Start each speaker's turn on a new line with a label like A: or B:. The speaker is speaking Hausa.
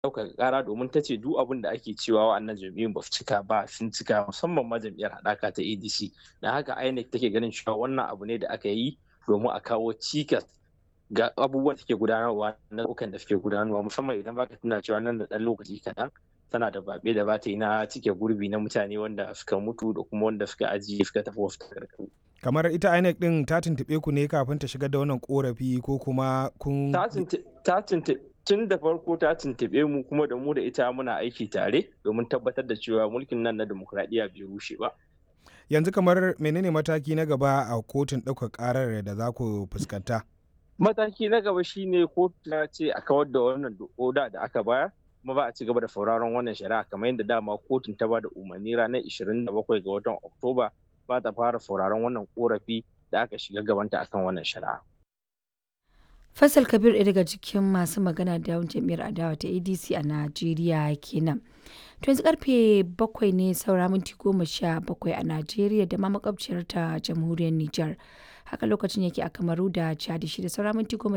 A: ɗaukaka ƙara domin ta ce duk abin da ake cewa wa'annan jam'iyyun ba su cika ba sun cika musamman ma jam'iyyar haɗaka ta adc da haka inec take ganin cewa wannan abu ne da aka yi domin a kawo cikas ga abubuwan da ke gudanarwa na ɗaukan da suke gudanarwa musamman idan baka tuna cewa nan da ɗan lokaci kaɗan tana da baɓe da bata yi na cike gurbi na mutane wanda suka mutu da kuma wanda suka ajiye suka tafi wasu takardu.
B: kamar ita inec din ta tuntuɓe ku ne kafin ta shigar da wannan korafi ko kuma kun
A: ta tun da farko ta tuntuɓe mu kuma da mu da ita muna aiki tare domin tabbatar da cewa mulkin nan na demokuraɗiyya bai rushe ba
B: yanzu kamar menene mataki na gaba a kotun ɗaukar ƙarar da za ku fuskanta
A: mataki na gaba shine kotu ta ce a kawar da wannan oda da aka bayar kuma ba a ci gaba da sauraron wannan shari'a kamar yadda dama kotun ta ba da umarni ranar 27 ga watan oktoba ba ta fara sauraron wannan korafi da aka shiga gabanta akan wannan shari'a
C: Faisal Kabir ɗaya daga cikin masu magana da yawan jam'iyyar adawa ta ADC a Najeriya kenan. To yanzu karfe bakwai ne saura minti goma sha bakwai a Najeriya da ma makwabciyar ta jamhuriyar Nijar. Haka lokacin yake a Kamaru da Chad shi da saura minti goma